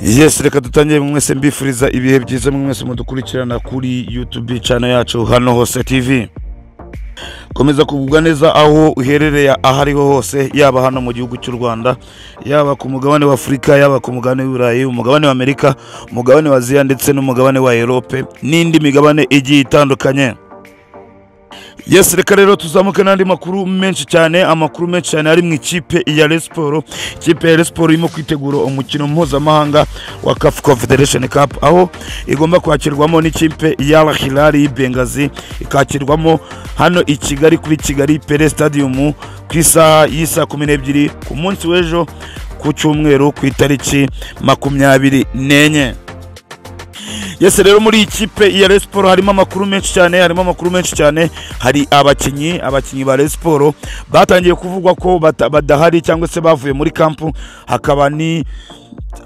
Yes, reka dutangire mwese mbifuriza ibihe byiza mwese mudukurikirana kuri YouTube channel yacu hano hose TV. Komeza kugubwa neza aho uherereye aho ariho hose yaba hano mu gihugu cy'u Rwanda yaba ku mugabane wa Afurika yaba ku mugabane w'Iburayi umugabane wa Amerika umugabane wa Aziya ndetse n'umugabane wa Europe n'indi migabane igiye itandukanye. Yes, reka rero tuzamuke n'andi makuru menshi cyane amakuru menshi cyane ari mu ikipe ya Rayon Sports ikipe ya Rayon Sports irimo kwitegura umukino mpuzamahanga wa CAF Confederation Cup aho igomba kwakirwamo n'ikipe ya Al Hilal y'i Benghazi ikakirwamo hano i Kigali kuri Kigali Pele Stadium ku isaha y'isa kumi n'ebyiri ku munsi w'ejo ku cyumweru ku itariki makumyabiri n'enye yese rero muri ikipe ya Rayon Sports harimo amakuru menshi cyane harimo amakuru menshi cyane hari abakinnyi abakinnyi ba Rayon Sports batangiye kuvugwa ko bata- badahari cyangwa se bavuye muri kampu hakaba ni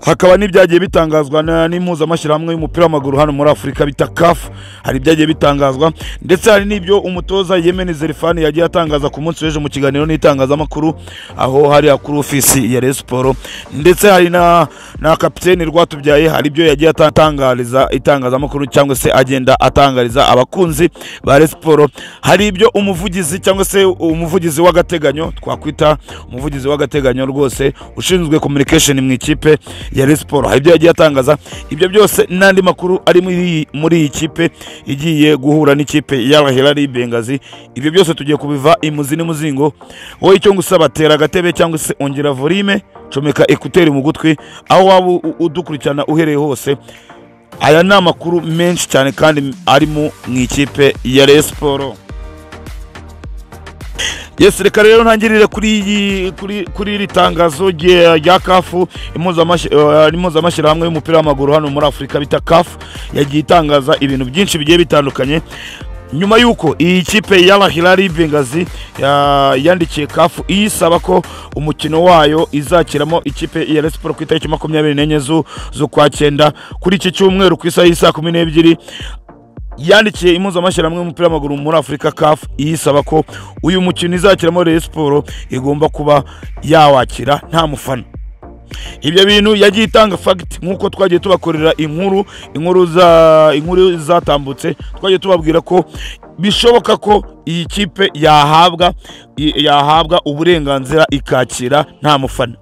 hakaba n'ibyagiye bitangazwa na- n'impuzamashyirahamwe y'umupira w'amaguru hano muri afurika bita kafu hari ibyagiye bitangazwa ndetse hari n'ibyo umutoza yemen zerifani yagiye atangaza ku munsi w'ejo mu kiganiro n'itangazamakuru aho hariya kuri ofisi ya Rayon Sports ndetse hari na na kapiteni rwatubyaye hari ibyo yagiye atangariza itangazamakuru cyangwa se agenda atangariza abakunzi ba Rayon Sports hari ibyo umuvugizi cyangwa se umuvugizi w'agateganyo twakwita umuvugizi w'agateganyo rwose ushinzwe communication mu ikipe ya Rayon Sports hari ibyo yagiye atangaza ibyo byose n'andi makuru ari muri iyi- muri iyi kipe igiye guhura n'ikipe y'abahirari Bengazi ibyo byose tugiye kubiva imuzi n'umuzingo wowe icyo ngusaba tera agatebe cyangwa se ongera volume comeka ekuteri mu gutwi aho waba u- u- udukurikirana uhereye hose aya ni amakuru menshi cyane kandi arimo mu ikipe ya Rayon Sports Yes, reka rero ntangirire kuri iyi kuri kuri iri tangazo rye- rya kafu impuzamashyirahamwe y'umupira w'amaguru hano muri afurika bita kafu yagiye itangaza ibintu byinshi bigiye bitandukanye nyuma y'uko iyi kipe y'abahirari bengazi ya- yandikiye kafu iyisaba ko umukino wayo izakiramo ikipe ya Rayon Sports ku itariki makumyabiri n'enye zu- z'ukwa cyenda kuri iki cyumweru ku isaha y'isaa kumi n'ebyiri yandikiye impuzamashyirahamwe y'umupira w'amaguru muri afurika kafu iyisaba ko uyu mukino izakiramo Rayon Sports igomba kuba yawakira nta mufana ibyo bintu yagiye itanga fagiti nk'uko twagiye tubakorera inkuru inkuru za- inkuru zatambutse twagiye tubabwira ko bishoboka ko iyi kipe yahabwa i- yahabwa uburenganzira ikakira nta mufana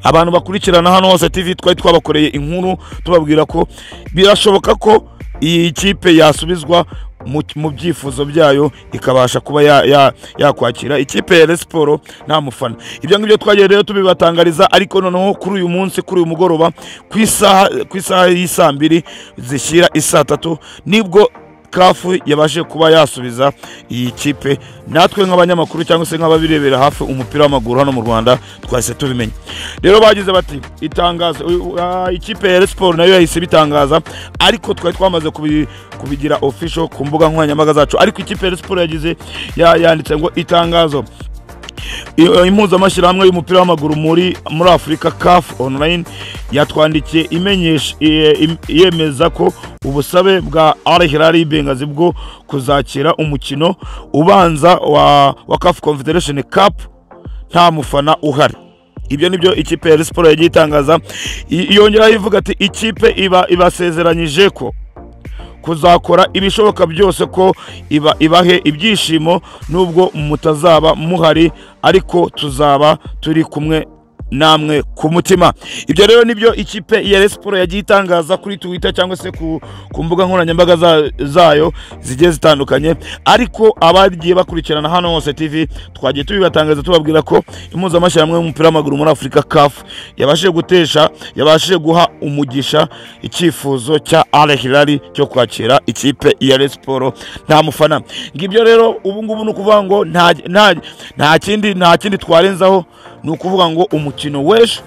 abantu bakurikirana hano hose tv twari twabakoreye inkuru tubabwira ko birashoboka ko iyi kipe yasubizwa mu- mu byifuzo byayo ikabasha kuba ya- ya- yakwakira ikipe ya Rayon Sports nta mufana ibyo ngibyo twagiye rero tubibatangariza ariko noneho kuri uyu munsi kuri uyu mugoroba ku isaha ku isaha y'isaa mbiri zishyira isaa tatu nibwo kafu yabashije kuba yasubiza iyi kipe natwe nk'abanyamakuru cyangwa se nk'ababirebera hafi umupira w'amaguru hano mu rwanda twahise tubimenya rero bagize bati itangazo uyu- ah, ikipe ya Rayon Sports nayo yahise ibitangaza ariko twari twamaze kubi- kubigira official ku mbuga nkoranyambaga zacu ariko ikipe ya Rayon Sports yagize ya- yanditse ngo itangazo I- impuzamashyirahamwe y'umupira w'amaguru muri muri afurika caf online yatwandikiye imenyesha iye- im- yemeza ko ubusabe bwa al hilal bengazi bwo kuzakira umukino ubanza wa, wa caf confederation cup nta mufana uhari ibyo ni byo ikipe ya Rayon Sports yagiye itangaza I- yongeraho ivuga ati ikipe iba ibasezeranyije ko kuzakora ibishoboka byose ko iba ibahe ibyishimo nubwo mutazaba muhari ariko tuzaba turi kumwe namwe ku mutima ibyo rero nibyo ikipe ya Rayon Sports yagiye itangaza kuri Twitter cyangwa se ku, ku mbuga nkoranyambaga za- zayo zigiye zitandukanye ariko abagiye bakurikirana hano hose TV twagiye tubibatangaza tubabwira ko impuzamashyirahamwe y'umupira w'amaguru muri Afurika CAF yabashije gutesha yabashije guha umugisha icyifuzo cya Al Hilal cyo kwakira ikipe ya Rayon Sports nta mufana ngibyo rero ubu ngubu ni ukuvuga ngo nta nta nta kindi nta kindi twarenzaho ni ukuvuga ngo umukino w'ejo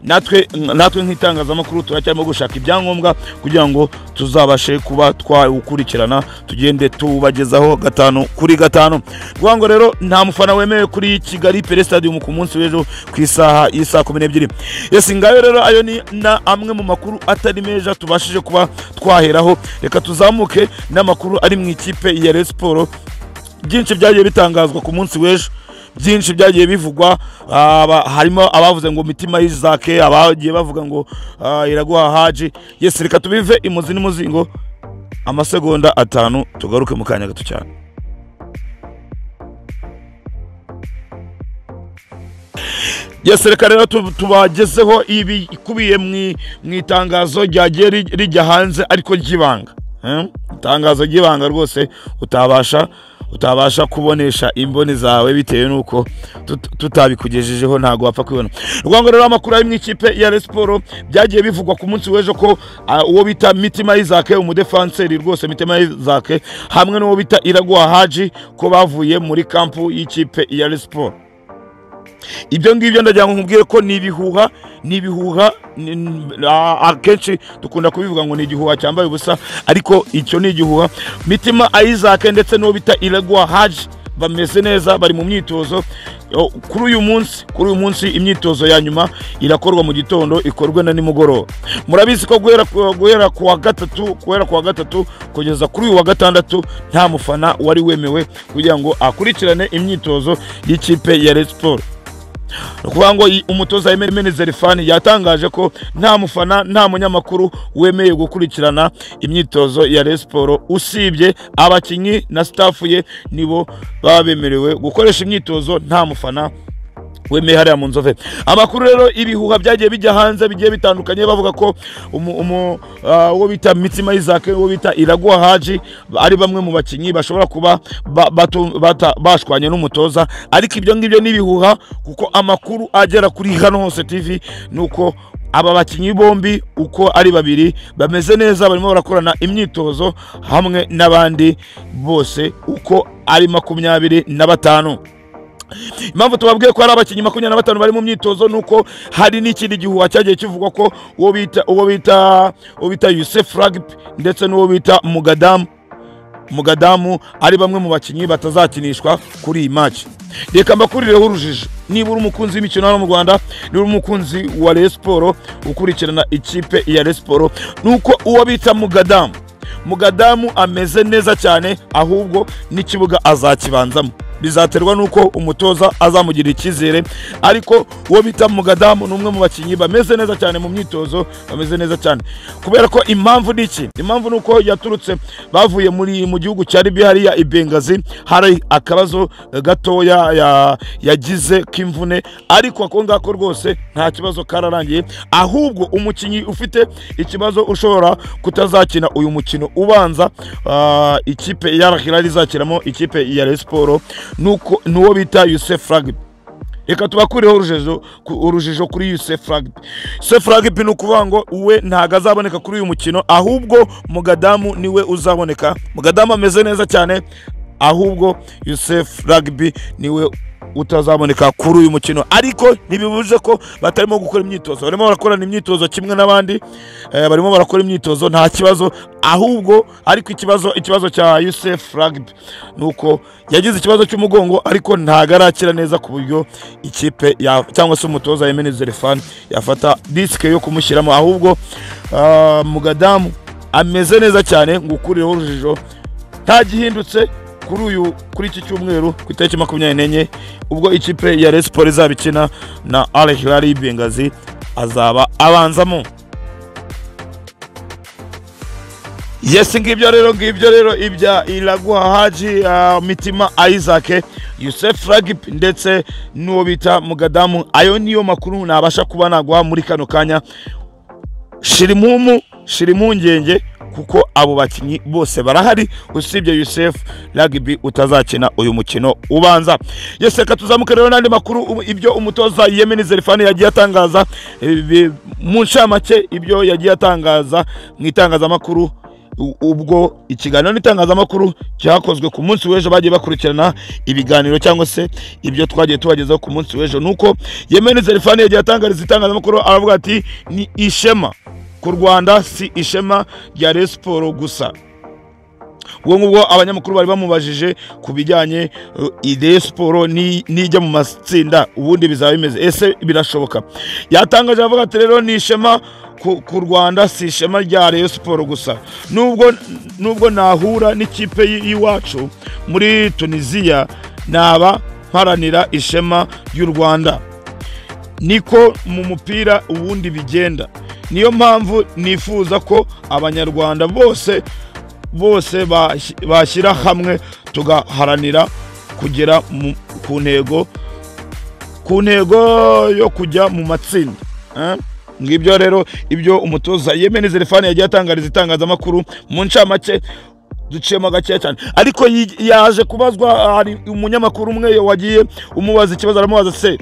natwe natwe nk'itangazamakuru turacyarimo gushaka ibyangombwa kugira ngo tuzabashe kuba twawukurikirana tugende tubagezaho gatanu kuri gatanu kuvuga ngo rero nta mufana wemewe kuri kigali pere stadium ku munsi w'ejo ku isaha y'isaa kumi n'ebyiri yesi ngayo rero ayo ni na amwe mu makuru atari meza tubashije kuba twaheraho reka tuzamuke n'amakuru ari mu ikipe ya Rayon Sports byinshi byagiye bitangazwa ku munsi w'ejo byinshi byagiye bivugwa aba- harimo abavuze ngo mitima y'izake abagiye bavuga ngo ah, iraguha haji yesi reka tubive imuzi n'imuzingo amasegonda atanu tugaruke mu kanya gato cyane Yes, reka rero tu- tubagezeho ibikubiye mu- mu itangazo ryagiye ri- rijya hanze ariko ry'ibanga Eh? itangazo ry'ibanga rwose utabasha utabasha kubonesha imboni zawe bitewe n'uko tut- tutabikugejejeho ntabwo wapfa kubibona rwango rero amakuru ari mu ikipe ya Rayon Sports byagiye bivugwa ku munsi w'ejo ko ah, uwo bita Mitima Isaac umudefanseri rwose Mitima Isaac hamwe n'uwo bita Iraguha Haji ko bavuye muri kampu y'ikipe ya Rayon Sports ibyo ngibyo ndagira ngo nkubwire ko ni ibihuha ni ibihuha ni- ni- a- akenshi dukunda kubivuga ngo ni igihuha cyambaye ubusa ariko icyo ni igihuha mitima isaac ndetse n'uwo bita iregwa haji bameze neza bari mu myitozo O, kuri uyu munsi kuri uyu munsi imyitozo ya nyuma irakorwa mu gitondo ikorwe na nimugoroba murabizi ko guhera ku- guhera ku wa gatatu guhera ku wa gatatu kugeza kuri uyu wa gatandatu nta mufana wari wemewe kugira ngo akurikirane imyitozo y'ikipe ya resiporo ni ukuvuga ngo iyi- umutoza Emene Zerifani yatangaje ko nta mufana nta munyamakuru wemeye gukurikirana imyitozo ya Rayon Sports usibye abakinnyi na staff ye nibo baba bemerewe gukoresha imyitozo nta mufana wemeye hariya mu nzove amakuru rero ibihuha byagiye bijya hanze bigiye bitandukanye bavuga ko umu- umu- ah, uwo bita mitima isaac uwo bita iraguha haji ari bamwe mu bakinnyi bashobora kuba ba- batu- bata- bashwanye n'umutoza ariko ibyo ngibyo ni ibihuha kuko amakuru agera kuri hano hose tv ni uko aba bakinnyi bombi uko ari babiri bameze neza barimo barakorana imyitozo hamwe n'abandi bose uko ari makumyabiri na batanu impamvu tubabwiye ko hari abakinnyi makumyabiri na batanu bari mu myitozo ni uko hari n'ikindi gihuha cyagiye kivugwa ko uwo bita uwo bita uwo bita Youssef Ragbi ndetse n'uwo bita Mugadamu Mugadamu ari bamwe mu bakinnyi batazakinishwa kuri iyi match reka mbakurireho urujijo niba uri umukunzi w'imikino hano mu Rwanda niba uri umukunzi wa Rayon Sports ukurikirana ikipe ya Rayon Sports ni uko uwo bita Mugadamu Mugadamu ameze neza cyane ahubwo n'ikibuga azakibanzamo bizaterwa n'uko umutoza azamugirira icyizere ariko uwo bita Mugadamu ni umwe mu bakinnyi bameze neza cyane mu myitozo bameze neza cyane kubera ko impamvu ni iki impamvu ni uko yaturutse bavuye muri mu gihugu cya Libya hariya i Bengazi hari akabazo gatoya ya- yagize k'imvune ariko ako ngako rwose nta kibazo kararangiye ahubwo umukinnyi ufite ikibazo ushobora kutazakina uyu mukino ubanza ah, ikipe ya Al Hilal izakiramo ikipe ya Rayon Sports nuko nuwo bita Youssef Ragbi reka tubakurireho urujijo ku- urujijo kuri Youssef Ragbi Youssef Ragbi ni ukuvuga ngo uwe ntabwo azaboneka kuri uyu mukino ahubwo Mugadamu niwe uzaboneka Mugadamu ameze neza cyane ahubwo Youssef Ragbi niwe utazaboneka kuri uyu mukino ariko ntibibuze ko batarimo gukora imyitozo barimo barakorana imyitozo kimwe n'abandi eh, barimo barakora imyitozo nta kibazo ahubwo ariko ikibazo ikibazo cya Youssef Ragbi ni uko yagize ikibazo cy'umugongo ariko ntabwo arakira neza ku buryo ikipe ya- cyangwa se umutoza Yemeni Zerefan yafata disike yo kumushyiramo ahubwo ah, Mugadamu ameze neza cyane ngukurireho urujijo ntagihindutse kuri uyu kuri iki cyumweru ku itariki makumyabiri n'enye ubwo ikipe ya Rayon Sports izaba ikina na Al Hilal y'i Benghazi azaba abanzamo Yes ngibyo rero ngibyo rero ibya Iraguha Haji ah, Mitima Isaac Youssef Ragip ndetse n'uwo bita Mugadamu ayo niyo makuru nabasha kuba naguha muri kano kanya shirimumu shirimpungenge kuko abo bakinnyi bose barahari usibye Youssef Rugby utazakina uyu mukino ubanza yes reka tuzamuke rero n'andi makuru um- ibyo umutoza Yemeni Zerifani yagiye atangaza eh, bi- mu ncamake ibyo yagiye atangaza mu itangazamakuru u- ubwo ikiganiro n'itangazamakuru cyakozwe ku munsi w'ejo bagiye bakurikirana ibiganiro cyangwa se ibyo twagiye tubagezaho ku munsi w'ejo nuko Yemeni Zerifani yagiye atangariza itangazamakuru aravuga ati ni ishema ku Rwanda si ishema rya Rayon Sports gusa ubwo ngubwo abanyamakuru bari bamubajije ku bijyanye uh, ide siporo ni- nijya mu matsinda ubundi bizaba bimeze ese birashoboka yatangaje avuga ati rero ni ishema ku, ku rwanda si ishema rya Rayon siporo gusa nubwo nubwo nahura n'ikipe y- y'iwacu muri tunisiya naba mparanira ishema ry'u rwanda niko mu mupira ubundi bigenda niyo mpamvu nifuza ko abanyarwanda bose bose bas- bashyira hamwe tugaharanira kugera mu- ku ntego ku ntego yo kujya mu matsinda eh? ngibyo rero ibyo umutoza yemeni zelefani yagiye atangariza itangazamakuru mu ncamake duciyemo gakeya cyane ariko yi- yaje kubazwa hari umunyamakuru umwe wagiye umubaza ikibazo aramubaza se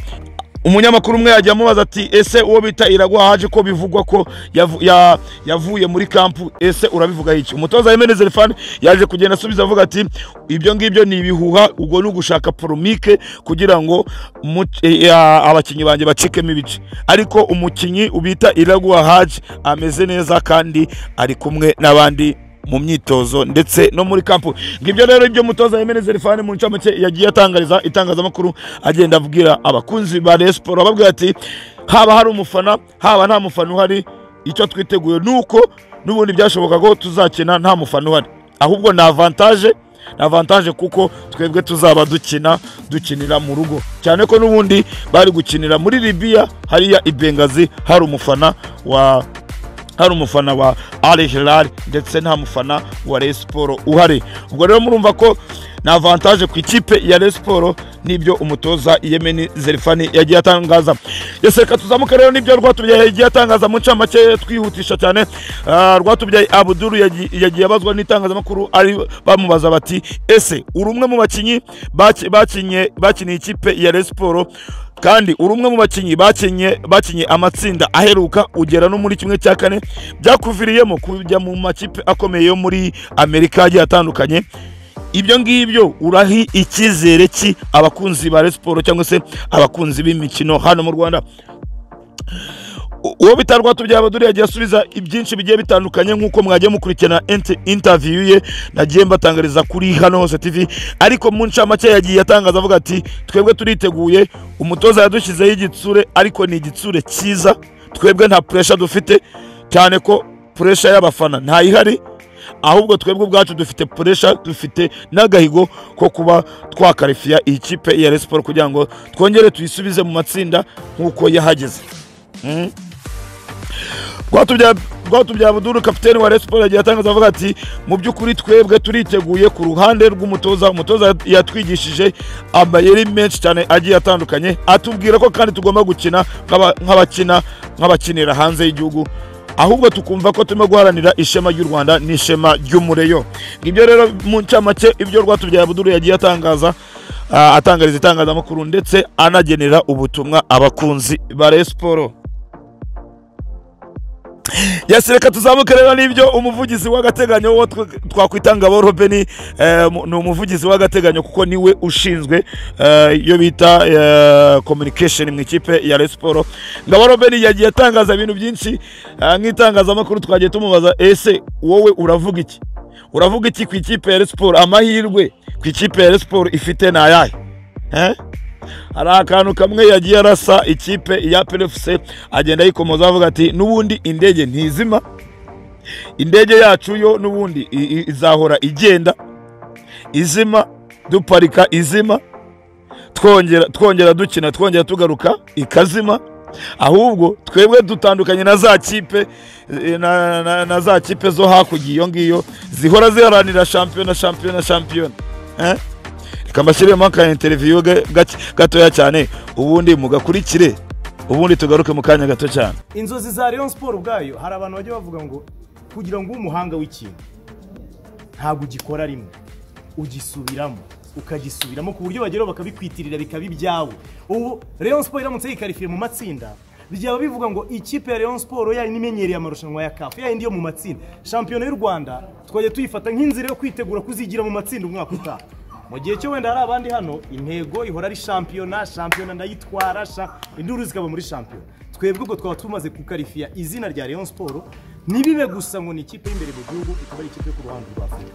umunyamakuru umwe yagiye amubaza ati ese uwo bita iragwa haje ko bivugwa ko yavu- ya- yavuye muri kampu ese urabivuga iki umutoza yemeni zelefani yaje kugenda asubiza avuga ati ibyo ngibyo ni ibihuha ubwo ni ugushaka poromike kugira ngo mu- eh, eh, abakinnyi banjye bacikemo ibice ariko umukinnyi ubita iragwa haje ameze neza kandi ari kumwe n'abandi mu myitozo ndetse no muri kampu ngibyo rero ibyo mutoza Yemene Zerifani mu ncamake yagiye atangariza itangazamakuru agenda abwira abakunzi ba Rayon Sport ababwira ati haba hari umufana haba nta mufana uhari icyo twiteguye nuko n'ubundi byashoboka ko tuzakina nta mufana uhari ahubwo ni avantage ni avantage kuko twebwe tuzaba dukina dukinira mu rugo cyane ko n'ubundi bari gukinira muri Libya hariya i Bengazi hari umufana wa hari umufana wa Al Hilal ndetse nta mufana wa Rayon Sport uhari ubwo rero murumva ko ni avantage ku ikipe ya Rayon Sport n'ibyo umutoza Yemeni Zerifani yagiye atangaza yose reka tuzamuke rero n'ibyo Rwatubyaye yagiye atangaza mu ncamake twihutisha cyane Ah, Rwatubyaye Abuduru yagi- yagiye abazwa n'itangazamakuru ari bamubaza bati ese uri umwe mu bakinnyi baki- bakinye bakiniye ikipe ya Rayon Sport kandi uri umwe mu bakinnyi bakinnye bakinnye amatsinda aheruka ugera no muri kimwe cya kane byakuviriyemo kujya mu makipe akomeye yo muri amerika agiye atandukanye ibyo ngibyo urahi icyizere ki abakunzi ba Rayon Sport cyangwa se abakunzi b'imikino hano mu rwanda U- uwo bita Rwatubyaye Abdul yagiye asubiza ibyinshi bigiye bitandukanye nk'uko mwagiye mukurikirana inter- interview ye nagiye mbatangariza kuri hano hose TV ariko mu ncamake yagiye atangaza avuga ati twebwe turiteguye umutoza yadushyizeho igitsure ariko ni igitsure cyiza twebwe nta pressure dufite cyane ko pressure y'abafana ntayihari ahubwo twebwe ubwacu dufite pressure dufite n'agahigo ko kuba twakarifiya iyi kipe ya Rayon Sport kugira ngo twongere tuyisubize mu matsinda nk'uko yahageze rwatubyaye abuduru kapiteni wa resiporo yagiye atangaza avuga ati mu by'ukuri twebwe turiteguye ku ruhande rw'umutoza umutoza yatwigishije amayeri menshi cyane agiye atandukanye atubwira ko kandi tugomba gukina nk'aba- nk'abakina nk'abakinira hanze y'igihugu ahubwo tukumva ko turimo guharanira ishema ry'u rwanda n'ishema ry'umureyo ngibyo rero mu ncamake ibyo rwatubyaye abuduru yagiye atangaza ah, atangariza itangazamakuru ndetse anagenera ubutumwa abakunzi ba resiporo yasireka tuzamuke rero n'ibyo umuvugizi w'agateganyo wo tw- twakwita ngabo robeni ni umuvugizi w'agateganyo kuko niwe ushinzwe eh, iyo bita eh, communication mu ikipe ya Rayon Sport ngabo robeni yagiye atangaza ibintu byinshi eh, nk'itangazamakuru twagiye tumubaza ese wowe uravuga iki uravuga iki ku ikipe ya Rayon Sport amahirwe ku ikipe ya Rayon Sport ifite ni ayahe Eh? hari akantu kamwe yagiye arasa ikipe ya PFC agenda yikomoza avuga ati n'ubundi indege ntizima indege yacu yo n'ubundi i- i- izahora igenda izima duparika izima twongera twongera dukina twongera tugaruka ikazima ahubwo twebwe dutandukanye na za kipe eh, na, na, na za kipe zo hakurya iyo ngiyo zihora ziharanira shampiyona shampiyona shampiyona eh? reka mbashyiremo aka interiviyo gatoya cyane ubundi mugakurikire ubundi tugaruke mu kanya gato cyane inzozi za Rayon Sport ubwayo hari abantu bajya bavuga ngo kugira ngo ube umuhanga w'ikintu ntabwo ugikora rimwe ugisubiramo ukagisubiramo ku buryo bageraho bakabikwitirira bikaba ibyawe ubu Rayon Sport iramutse yikarifiye mu matsinda byaba bivuga ngo ikipe ya Rayon Sport yari n'imenyereye amarushanwa ya CAF yayindi yo mu matsinda shampiyona y'u Rwanda twajya tuyifata nk'inzira yo kwitegura kuzigira mu matsinda umwaka utaha mu gihe cyo wenda hari abandi hano intego ihora ari shampiyona shampiyona ndayitwara sha- induru zikaba muri shampiyona twebwe ubwo twaba tumaze kukarifiya izina rya Rayon Sport ntibibe gusa ngo ni ikipe y'imbere mu gihugu ikaba ari ikipe yo ku ruhande rwa Afurika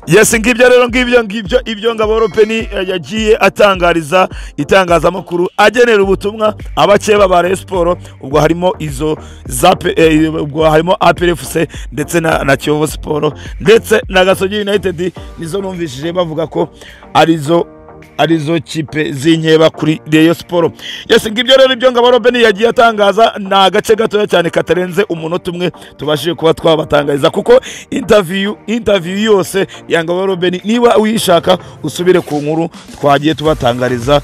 yes ngibyo rero ngibyo ngibyo ibyo ngabo ropeni eh, yagiye atangariza itangazamakuru agenera ubutumwa abakeba ba Rayon Sport ubwo harimo izo za P- eh, ubwo harimo APRFC ndetse na, na Kiyovu Sport ndetse na Gasogi United nizo numvishije bavuga ko arizo arizo kipe z'inkeba kuri reyo siporo yesi ngibyo rero ibyo ngabo robeni yagiye atangaza ni agace gatoya cyane katarenze umunota umwe tubashije kuba twabatangariza kuko intaviyu intaviyu yose ya ngabo robeni niba uyishaka usubire ku nkuru twagiye tubatangariza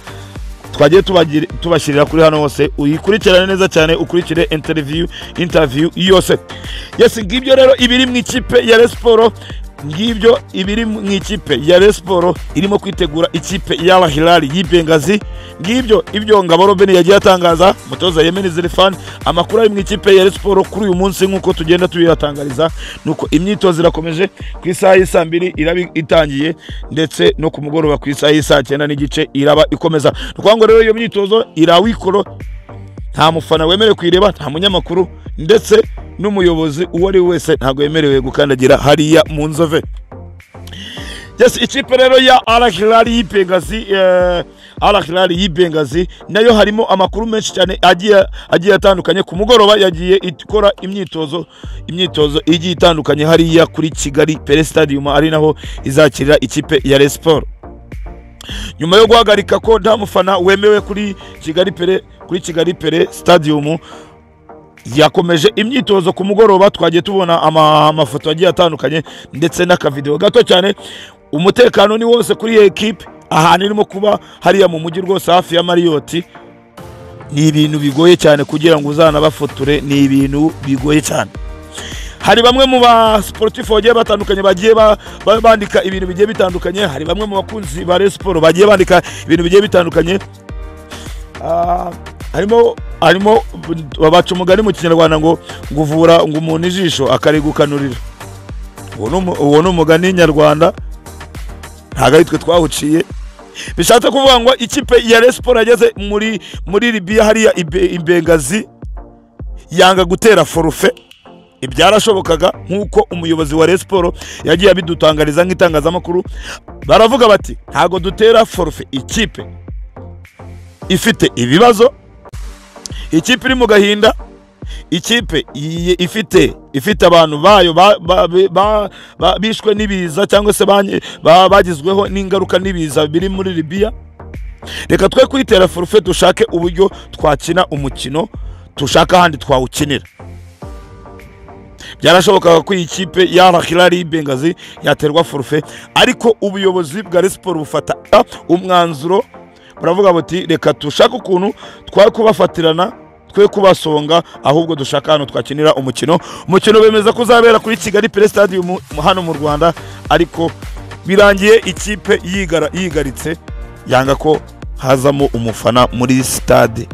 twagiye tubagiri- tubashyirira kuri hano hose uyikurikirane neza cyane ukurikire interview interview yose yesi ngibyo rero ibiri mu ikipe ya Rayon Sport ngibyo ibiri mu ikipe ya Rayon Sport irimo kwitegura ikipe y'Al Hilal y'Ibengazi ngibyo ibyo ngabo Robin yagiye atangaza mutoza Yemeni Zerfan amakuru ari mu ikipe ya Rayon Sport kuri uyu munsi nk'uko tugenda tuyatangariza nuko imyitozo irakomeje ku isaha y'i saa mbiri iraba itangiye ndetse no ku mugoroba ku isaha y'i saa cyenda n'igice iraba ikomeza ni ukuvuga ngo rero iyo myitozo irawikoro nta mufana wemerewe kuyireba nta munyamakuru ndetse n'umuyobozi uwo ari we wese ntabwo yemerewe gukandagira hariya mu nzove yes ikipe rero ya arahirari y'ibengazi arahirari y'ibengazi nayo harimo amakuru menshi cyane agiye agiye atandukanye ku mugoroba yagiye ikora imyitozo imyitozo igiye itandukanye hariya kuri kigali pere stadium ari naho izakirira ikipe ya resiporo nyuma yo guhagarika ko nta mufana wemewe kuri kigali pere kuri kigali pere stadium yakomeje imyitozo ku mugoroba twagiye tubona ama- amafoto agiye atandukanye ndetse n'akavidewo gato cyane umutekano ni wose kuri iyo ekipe ahantu irimo kuba hariya mu mujyi rwose hafi ya mariyoti ni ibintu bigoye cyane kugira ngo uzanabafotore ni ibintu bigoye cyane hari bamwe mu ba sportif bagiye batandukanye bagiye ba- ba- bandika ibintu bigiye bitandukanye hari bamwe mu bakunzi ba Rayon Sport bagiye bandika ibintu bigiye bitandukanye Ah, harimo harimo babaca umugani mu kinyarwanda ngo ngo uvura ngo umuntu ijisho akarigukanurira uwo ni umu- uwo ni umugani nyarwanda ntabwo ari twe twawuciye bishatse kuvuga ngo ikipe ya Rayon Sport yageze muri muri Libya hariya Ibe- Ibengazi yanga gutera forufe ibyarashobokaga nk'uko umuyobozi wa Rayon Sport yagiye abidutangariza nk'itangazamakuru baravuga bati ntabwo dutera forufe ikipe ifite ibibazo ikipe iri mu gahinda ikipe i- ifite ifite abantu bayo ba- ba- ba- ba- bishwe n'ibiza cyangwa se banye- ba- bagizweho n'ingaruka n'ibiza biri muri libiya reka twe kwitera forufe dushake uburyo twakina umukino dushaka ahandi twawukinira byarashobokaga ko iyi kipe y'abakirari y'Ibengazi yaterwa forufe ariko ubuyobozi bwa Rayon Sport bufata umwanzuro buravuga buti reka dushake ukuntu twa kubafatirana twe kubasonga ahubwo dushaka ahantu twakinira umukino umukino bemeza ko uzabera kuri kigali pere stadium hano mu rwanda ariko birangiye ikipe yigara- yigaritse yanga ko hazamo umufana muri stade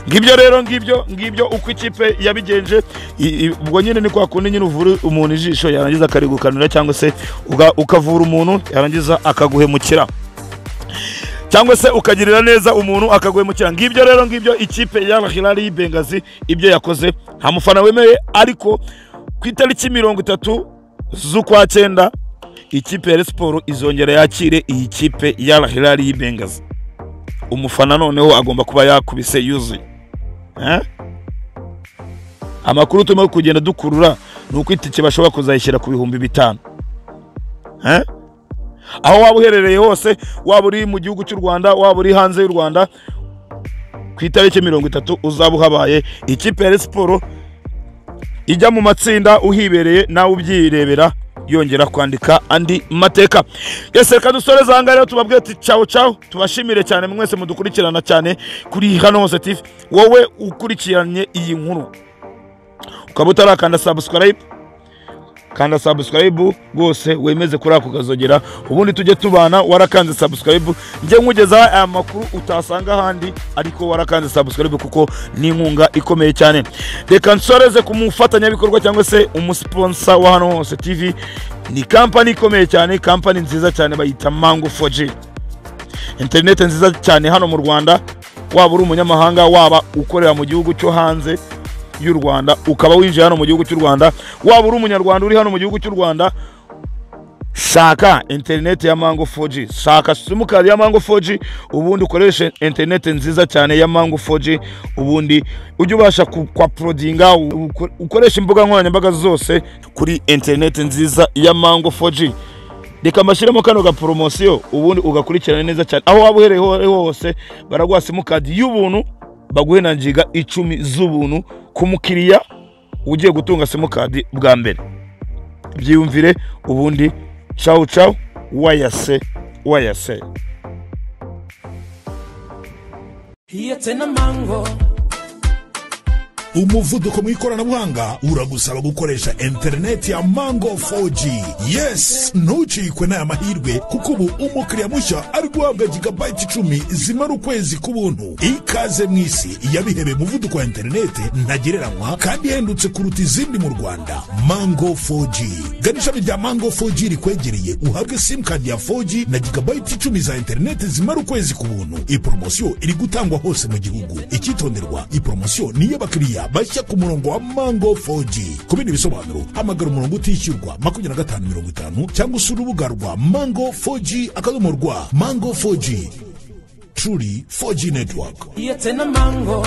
ngibyo rero ngibyo ngibyo uko ikipe yabigenje I- i- ubwo nyine ni kwa kundi nyine uvura umuntu ijisho yarangiza akarigukanira cyangwa se uga- ukavura umuntu yarangiza akaguhemukira cyangwa se ukagirira neza umuntu akaguhemukira ngibyo rero ngibyo ikipe ya Hilali y'Ibengazi ibyo yakoze nta mufana wemeye ariko ku itariki mirongo itatu z'ukwa cyenda ikipe ya Rayon Sport izongera yakire iyi kipe ya Hilali y'Ibengazi umufana noneho agomba kuba yakubise yuzuye Eh? amakuru turimo kugenda dukurura ni uko itike bashobora kuzayishyira ku bihumbi bitanu Eh? aho waba uherereye hose waba uri mu gihugu cy'u rwanda waba uri hanze y'u rwanda ku itariki mirongo itatu uzaba uhabaye ikipe ya Rayon siporo ijya mu matsinda uhibereye nawe ubyirebera yongera kwandika andi mateka yese reka dusoreze aha ngaha rero tubabwire ati cawo cawo tubashimire cyane mwese mudukurikirana cyane kuri hano hose tivi wowe ukurikiranye iyi nkuru ukaba utarakanda subscribe kanda subscribe rwose wemeze kuri ako kazogera ubundi tujye tubana warakanze subscribe njye nkugezaho aya makuru utasanga ahandi ariko warakanze subscribe kuko ni inkunga ikomeye cyane reka nsoreze ku mufatanyabikorwa cyangwa se umusiponsa wa hano hose tv ni kampani ikomeye cyane kampani nziza cyane bayita mango 4g interineti nziza cyane hano mu rwanda waba uri umunyamahanga waba ukorera mu gihugu cyo hanze y'u rwanda ukaba winjiye hano mu gihugu cy'u rwanda waba uri umunyarwanda uri hano mu gihugu cy'u rwanda shaka interineti ya mango 4G shaka simukadi ya mango 4G ubundi ukoreshe interineti nziza cyane ya mango 4G ubundi ujye ubasha ku- kwa porodinga ukoresha imbuga nkoranyambaga zose kuri interineti nziza ya mango 4G reka mbashyiremo kano gaporomosiyo ubundi ugakurikirana neza cyane aho waba uhereye aho ariho hose baraguha simukadi y'ubuntu baguhe na giga icumi z'ubuntu ku mukiriya ugiye gutunga simukadi bwa mbere byiyumvire ubundi cawu cawu wayase wayase Iyatse na mango umuvuduko mu ikoranabuhanga uragusaba gukoresha interineti ya mango 4g yes ntucikwe n'aya mahirwe kuko ubu umukiriya mushya ari guhabwa gigabayiti icumi zimara ukwezi k'ubuntu ikaze mu isi yabihebeye umuvuduko wa interineti ntagereranywa kandi ihendutse kuruta izindi mu rwanda mango 4g gana ishami rya mango 4g rikwegereye uhabwe simukadi ya 4g na gigabayiti icumi za interineti zimara ukwezi k'ubuntu iyi poromosiyo iri gutangwa hose mu gihugu icyitonderwa iyi poromosiyo niyo bakiriya abakiriya bashya ku murongo wa mango 4g ku bindi bisobanuro hamagara umurongo utishyurwa makumyabiri na gatanu mirongo itanu cyangwa usura urubuga rwa mango 4g akadomo rwa mango 4g truly 4g network iyatse na mango